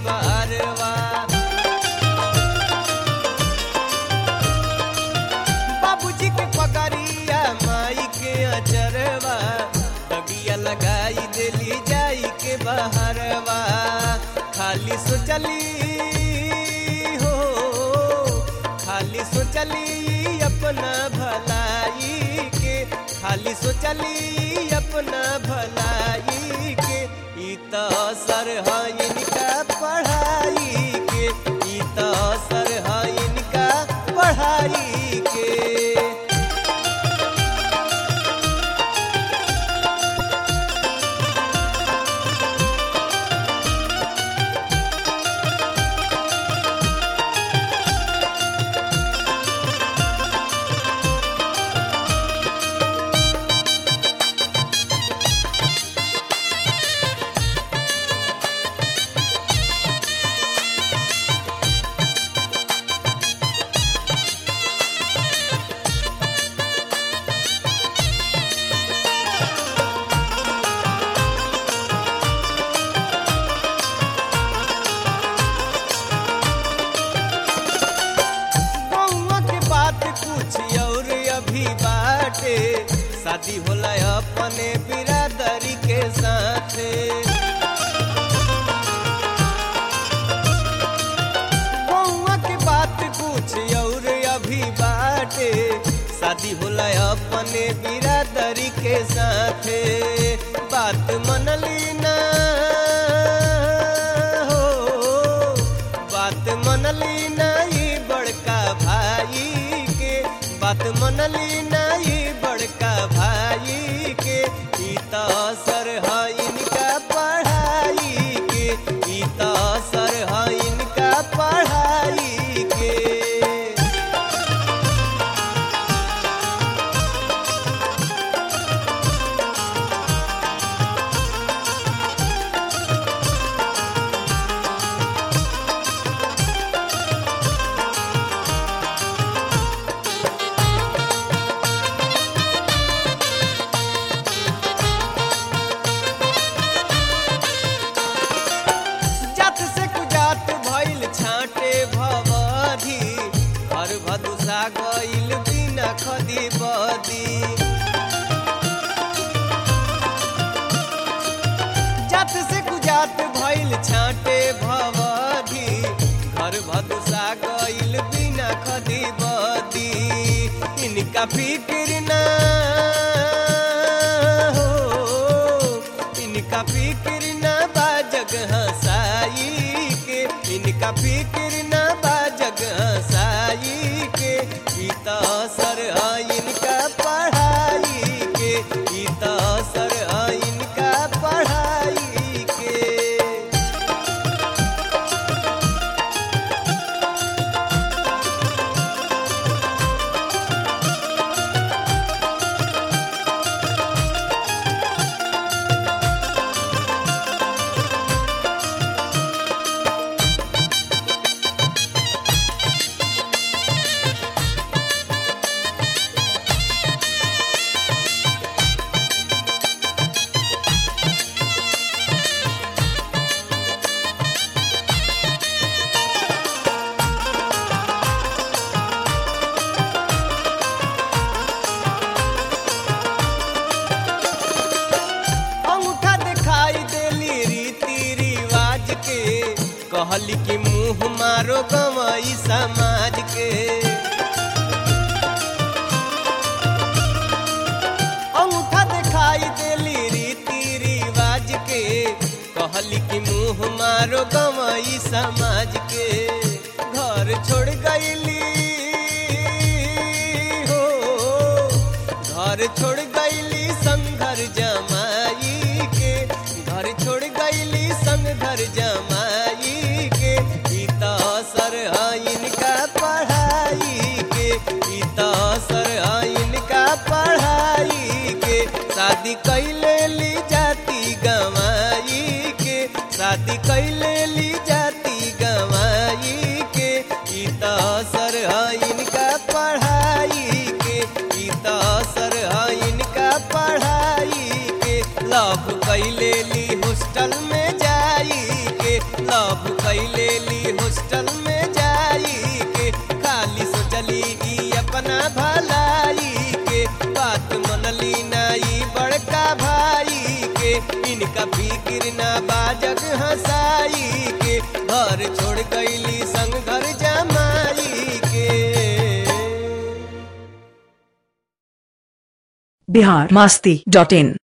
बहरवा बाबूजी के पकड़िया माई के अचरवा दगिया लगाई देली जाई के बहरवा खाली सोचली हो खाली सोचली अपना भलाई के खाली सोचली अपना भलाई के ई त असर है इनका पढ़ाई के ई त असर है इनका पढ़ाई के बउआ के बात कुछ और अभी बाटे शादी होला अपने बिरादरी के साथे बउआ के बात कुछ और अभी बाटे शादी होला अपने बिरादरी के साथे बात मनली ना हो बात मनली नहीं बड़का भाई के बात मनली नहीं बड़का भाई के ई त असर है इनका पढ़ाई के ई त असर है इनका पढ़ाई के जात से कुजात भइल छाटे भवधी घर भदुसा गइल बिना खदी बदी जात से कुजात भइल छाटे भवधी घर भदुसा गइल बिना खदी बदी इनका फिक्र ना हो इनका फिक्र न बा जगह साई के इनका फिक्र न बा जगह साई के ई त असर है इनका पढ़ाई के ई त असर है इनका पढ़ाई के अंगूठा दिखाई देली रीति रिवाज के कहली कि मुंह मारो गवई समाज के अंगूठा दिखाई देली रीति रिवाज के कहली कि मुंह मारो गवई समाज के घर छोड़ गईली हो घर छोड़ गईली संघर जमाई के घर छोड़ गईली संग घर जमाई के ई त असर है इनका पढ़ाई के ई त असर है इनका पढ़ाई के शादी कैले ली जाती गवाई के शादी कैले ली जाती गवाई के ई त असर है इनका पढ़ाई के ई त असर है इनका अपना भलाई के बात मनली नाई बड़का भाई के इनका फिक्र ना बाजग हंसाई के घर छोड़ गईली संग घर जमाई के बिहार मास्ती डॉट इन